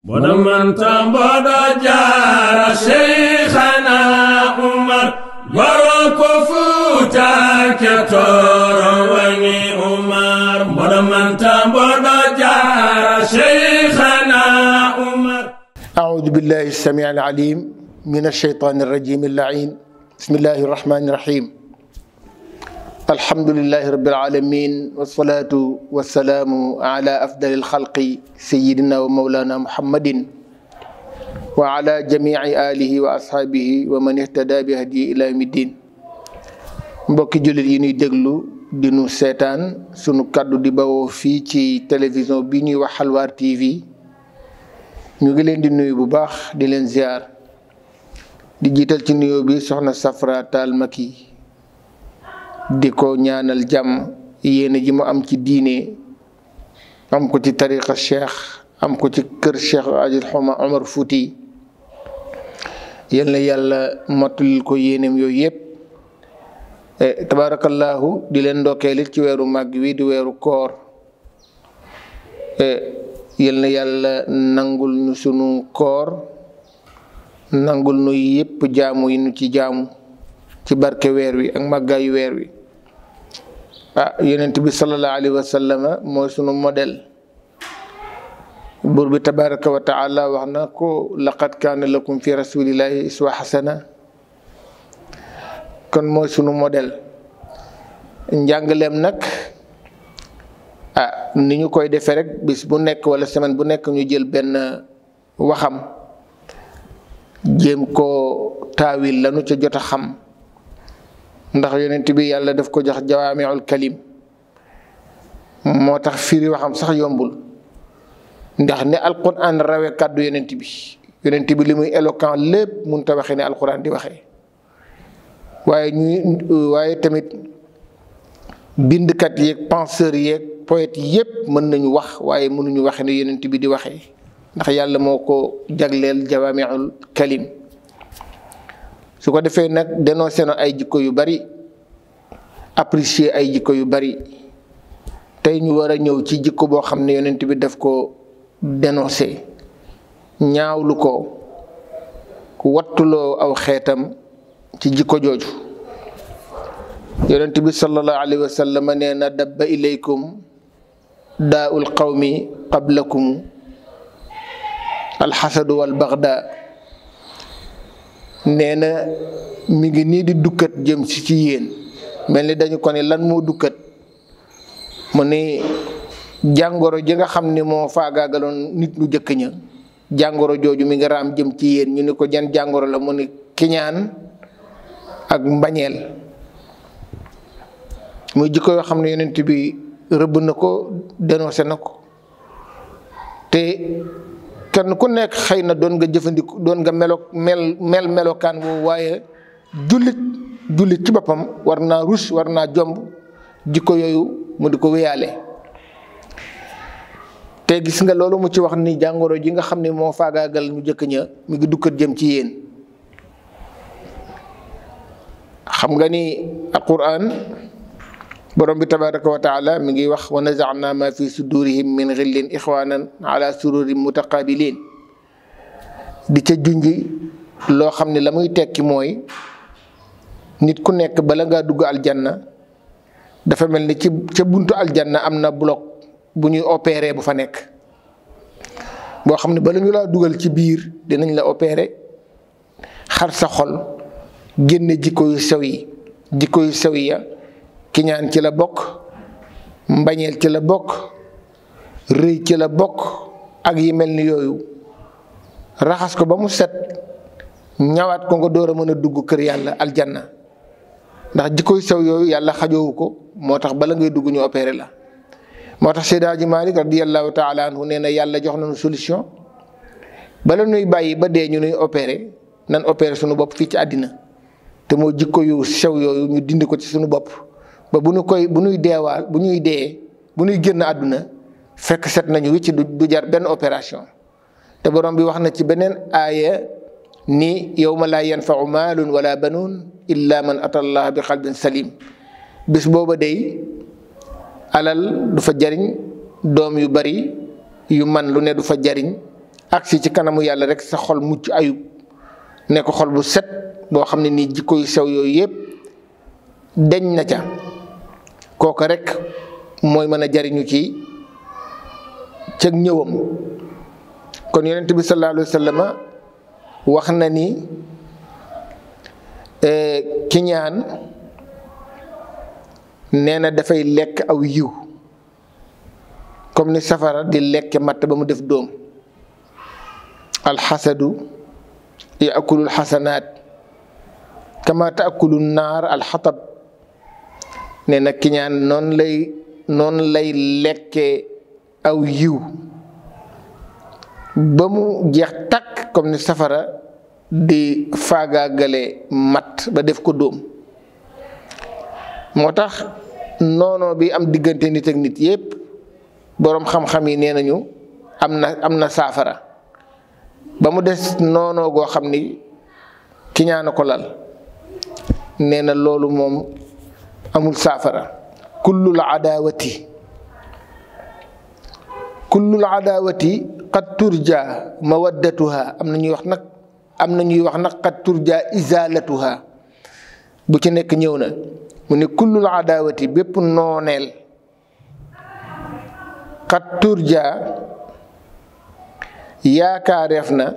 mboɗo manta mboɗo jaara cheikhana umar goro ko fuutake toro wani umar mboɗo manta mboɗo jaara cheikhana umar أعوذ بالله السميع العليم من الشيطان الرجيم اللعين بسم الله الرحمن الرحيم الحمد لله رب العالمين والصلاة والسلام على أفضل الخلق سيدنا ومولانا محمد وعلى جميع آله وأصحابه ومن اهتدى بهدي إلى يوم الدين mbokki jullit yi ñuy déglu di nu seetaan sunu kàddu di bawoo fii ci télévision bi ñuy wax Xalwaar TV ñu ngi leen di nuyu bu baax di leen ziar di jiital ci nuyoo bi soxna Safra Taal Maki di ko ñaanal jàmm yéene ji mu am ci diine am ko ci tariqa cheikh am ko ci kër cheikh Ajil Xuma Omar Fouti yal na yàlla mottalil ko yéeneem yooyu yëpp tabaarakallaahu di leen ndokkeelit ci weeru màgg wi di weeru koor yal na yàlla nangul nu sunu koor nangul nu yépp jaamu yi nu ci jaamu ci barke weer wi ak màggaayu weer wi ah yonent bi sallallahu alayhi wa sallam mooy sunu modèle buur bi tabaraka wa taala wax na ko laqad kaana lakum fi rasulillahi iswa xasana kon mooy sunu modèle njàngaleem nag ah ni ñu koy defee rek bis bu nekk wala semaine bu nekk ñu jël benn waxam jéem koo taawil lanu ca jot a xam ndax yonent bi yàlla daf ko jox jawaamiul kalim moo tax firi waxam sax yombul ndax ne alquran rawe kàddu yonent bi yonent bi li muy éloquent lépp mun ta waxee ne alquran di waxee waaye ñuy waaye tamit bindkat yeeg penseurs yeeg poète yépp mën nañu wax waaye mënuñu waxe ne yonent bi di waxee ndax yàlla moo ko jagleel jawaamiul kalim su ko defee nag dénoncé na ay jikko yu bari apprécier ay jikko yu bari tey ñu war a ñëw ci jikko boo xam ne yonent bi daf ko dénoncé ñaawlu ko wattuloo aw xeetam ci jikko jooju yonent bi sallallahu alayhi wa sallam nee na dabba ilaykum daaul qawmi qablakum alxasadu wal baxda nee na mi ngi nii di dukkat jëm si ci yéen mel ni dañu ko ne lan moo dukkat mu ni jàngoro ji nga xam ni moo faagaagaloon nit ñu jëkk ña jàngoro jooju mi ngi raam jëm ci yéen ñu ni ko jan jàngoro la mu ni kiñaan ak mbañeel muy jikko yoo xam ne yonent bi rëbb na ko dénoncé na ko te kenn ku nekk xëy na doon nga jëfandiku doon nga melo mel mel melokaan woowu waaye jullit jullit ci boppam war naa rus war naa jomb jikko yooyu mu di ko wéyaale te gis nga loolu mu ci wax ni jàngoro ji nga xam ne moo faagaagal ñu jëkk ña mi ngi dukkat jëm ci yéen xam nga ni alquran borom bi tabaraka wa taala mi ngi wax wa nazana ma fi sudurihim min xillin ixwanan ala sururin mutaqabilin di ca junji loo xam ne la muy tekki mooy nit ku nekk bala ngaa dugg aljanna dafa mel ni ci ca buntu aljanna am na bloc bu ñuy opéré bu fa nekk boo xam ne bala ñu laa dugal ci biir dinañ la opéré xar sa xol génne jikko yu sew yi jikko yu sew yi ya kiñaan ci la bokk mbañeel ci la bokk rëy ci la bokk ak yi mel ni yooyu raxas ko ba mu set ñawaat ko nga door a mën a dugg kër yàlla aljanna ndax jikkoy sew yooyu yàlla xajoowu ko moo tax bala ngay dugg ñu opéré la moo tax Seydi Hadji Malick radiyallahu taala anhu nee na yàlla jox nañu solution bala nuy bàyyi ba dee ñu nuy opéré nan opéré suñu bopp fii ci àddina te moo jikko yu sew yooyu ñu dindi ko ci suñu bopp ba bu ñu koy bu ñuy deewaal bu ñuy dee bu ñuy génn àdduna fekk set nañu wicc du jar benn opération te borom bi wax na ci beneen aaya ni yawma laa yanfau maalun wala banuun illa man ata allah bi qalbin salim bis booba day alal du fa jariñ doom yu bari yu man lu ne du fa jariñ agsi ci kanamu yàlla rek sa xol mucc ayub nekk xol bu set boo xam ne nii jikko yu sew yooyu yëpp deñ na ca kooka rek mooy mën a jariñu ci cëg ñëwam kon yonent bi sallallahu alayhi wa sallam wax na ni ki ñaan nee na dafay lekk aw yiw comme ni safara di lekke matt ba mu def dóom alxasadu yaakulu alxasanaat kama taakulu naar alxatab nee na ki ñaan noonu lay noonu lay lekke aw yiw ba mu jeex takk comme ni safara di faagaagale matt ba def ko dóom moo tax noonoo bi am diggante nit ak nit yépp boroom xam-xam yi nee nañu am na am na saafara ba mu des noonoo goo xam ni ki ñaana ko lal nee na loolu moom amul saafara kullul adaawati kullul adaawati qad turja mawaddatuha am na ñuy wax nag am na ñuy wax nag qad turja izalatuha bu ci nekk ñëw na mu ne kullul adaawati bépp nooneel qad turja yaakaareef na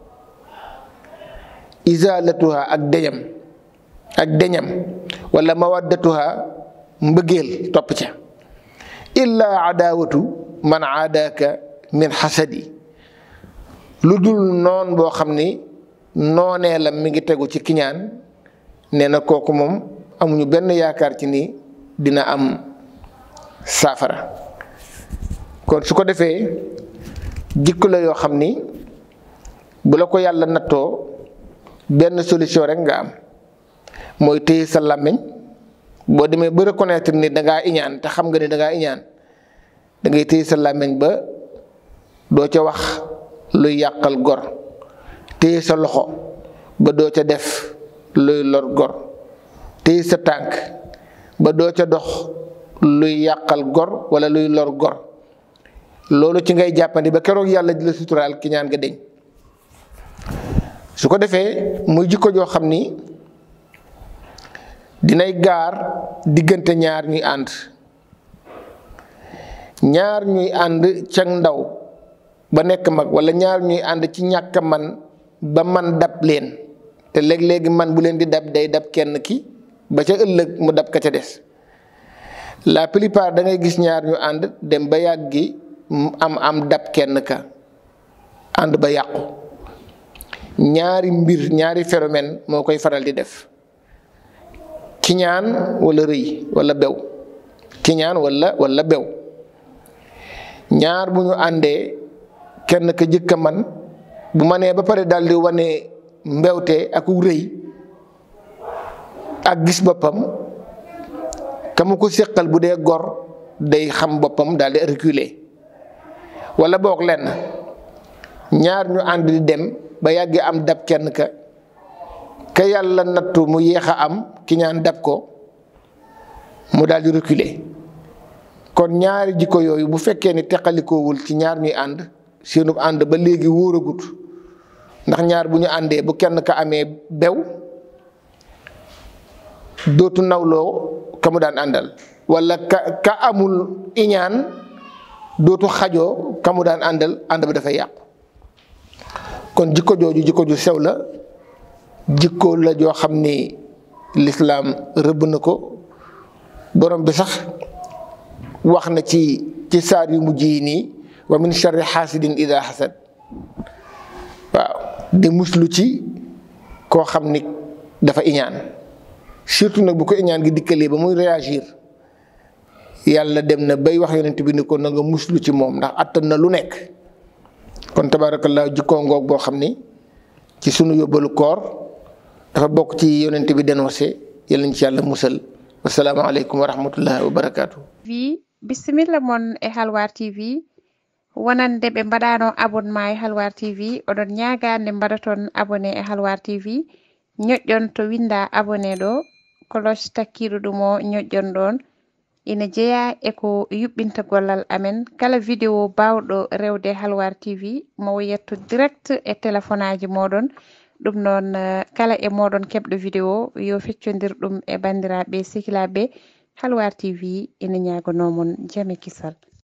izalatuha ak deñam ak deñam wala mawaddatuha mbëggeel topp ca illa adaawatu man aadaaka min xasadi lu dul noon boo xam ni noonee la mi ngi tegu ci kiñaan nee na kooku moom amuñu benn yaakaar ci ni dina am saafara kon su ko defee jikko la yoo xam ni bu la ko yàlla nattoo benn solution rek nga am mooy téye sa làmmiñ boo demee ba reconnaître ni dangaa iñaan te xam nga ni dangaa iñaan da ngay téye sa làmmiñ ba doo ca wax luy yàqal gor téye sa loxo ba doo ca def luy lor gor téye sa tànk ba doo ca dox luy yàqal gor wala luy lor gor loolu ci ngay jàppandi ba keroog yàlla di la suturaal ki ñaan nga deñ su ko defee muy jikko joo xam ni dinay gaar diggante ñaar ñuy ànd ñaar ñuy ànd ca ndaw ba nekk mag wala ñaar ñuy ànd ci ñàkk man ba man dab leen te léeg-léegi man bu leen di dab day dab kenn ki ba ca ëllëg mu dab ka ca des la plupart da ngay gis ñaar ñu ànd dem ba yàggi am am dab kenn ka ànd ba yàqu ñaari mbir ñaari phénomène moo koy faral di def kiñaan wala rëy wala bew kiñaan wala wala bew ñaar bu ñu àndee kenn ka jëkka man bu ma nee ba pare daal di wane mbewte ak rëy ak gis boppam ka mu ko séqal bu dee gor day xam boppam daal di reculer wala boog lenn ñaar ñu ànd di dem ba yàgg am dab kenn ka ka yàlla nattu mu yéex a am ki ñaan dab ko mu daal di reculer kon ñaari jikko yooyu bu fekkee ni teqalikoowul ci ñaar ñuy ànd seenu ànd ba léegi wóoragut ndax ñaar bu ñu àndee bu kenn ka amee bew dootu nawloo ka mu daan àndal wala ka ka amul iñaan dootu xajoo ka mu daan àndal ànd ba dafay yàqu kon jikko jooju jikko ju sew la jikko la joo xam ni lislaam rëbb na ko borom bi sax wax na ci ci saar yu mujj yi nii wa min charri xaasidin ida xasad waaw di muslu ci koo xam ni dafa iñaan surtout nag bu ko iñaan gi dikkalee ba muy réagir yàlla dem na bay wax yonent bi ni ko na nga muslu ci moom ndax attan na lu nekk kon tabaarakallaa jikkoo ngoog boo xam ni ci sunu yóbbalu koor dafa bokk ci yonent bi dénoncé yàlla ñu ci yàlla musal wasalaamaaleykum wa rahmatullahi wa barakaatu. vi bisimilla mon e halwar tv wonande ɓe mbaɗano abonnement e halwar tv oɗon ñagande mbaɗa toon abonné e halwar tv ñoƴƴon to winda abonné ɗo cloche takkiɗo ɗum o ñoƴƴon ɗon ina jeeya eko yuɓɓinta gollal amen kala vidéo bawɗo rewde halwar tv mo yetto direct e téléphone aji moɗon ɗum noon kala e moɗon keɓɗo vidéo yo feccodir ɗum e bandiraɓe sehilaɓe halwar tv ina ñagonomon jaame kisal